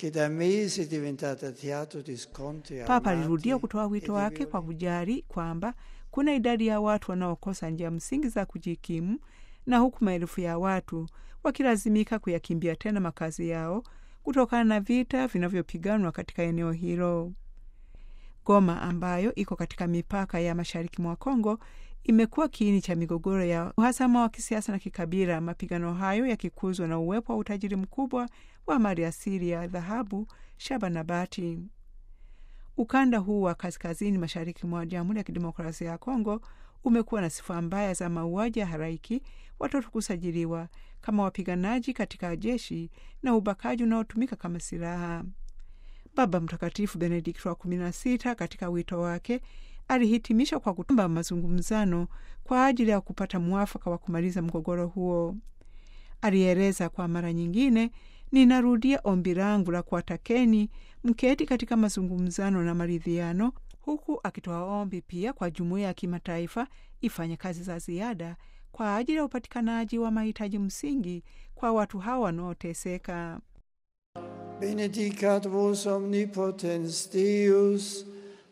che da mesi è diventata teatro di scontri Papa armati alirudia kutoa e wito di wake kwa violenza. kujali kwamba kuna idadi ya watu wanaokosa njia msingi za kujikimu na huku maelfu ya watu wakilazimika kuyakimbia tena makazi yao kutokana na vita vinavyopiganwa katika eneo hilo. Goma ambayo iko katika mipaka ya mashariki mwa Kongo imekuwa kiini cha migogoro ya uhasama wa kisiasa na kikabila, mapigano hayo yakikuzwa na uwepo wa utajiri mkubwa wa mali asili ya dhahabu, shaba na bati. Ukanda huu wa kaskazini mashariki mwa Jamhuri ya Kidemokrasia ya Kongo umekuwa na sifa mbaya za mauaji ya halaiki, watoto kusajiliwa kama wapiganaji katika jeshi na ubakaji unaotumika kama silaha. Baba Mtakatifu Benedikto wa kumi na sita katika wito wake alihitimisha kwa kutomba mazungumzano kwa ajili ya kupata mwafaka wa kumaliza mgogoro huo. Alieleza kwa mara nyingine, ninarudia ombi langu la kuwatakeni mketi katika mazungumzano na maridhiano, huku akitoa ombi pia kwa jumuiya ya kimataifa ifanye kazi za ziada kwa ajili ya upatikanaji wa mahitaji msingi kwa watu hawa wanaoteseka. Benedicat vos omnipotens Deus,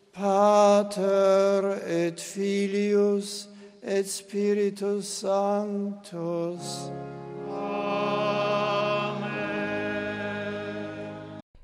Pater et Filius et Spiritus Sanctus.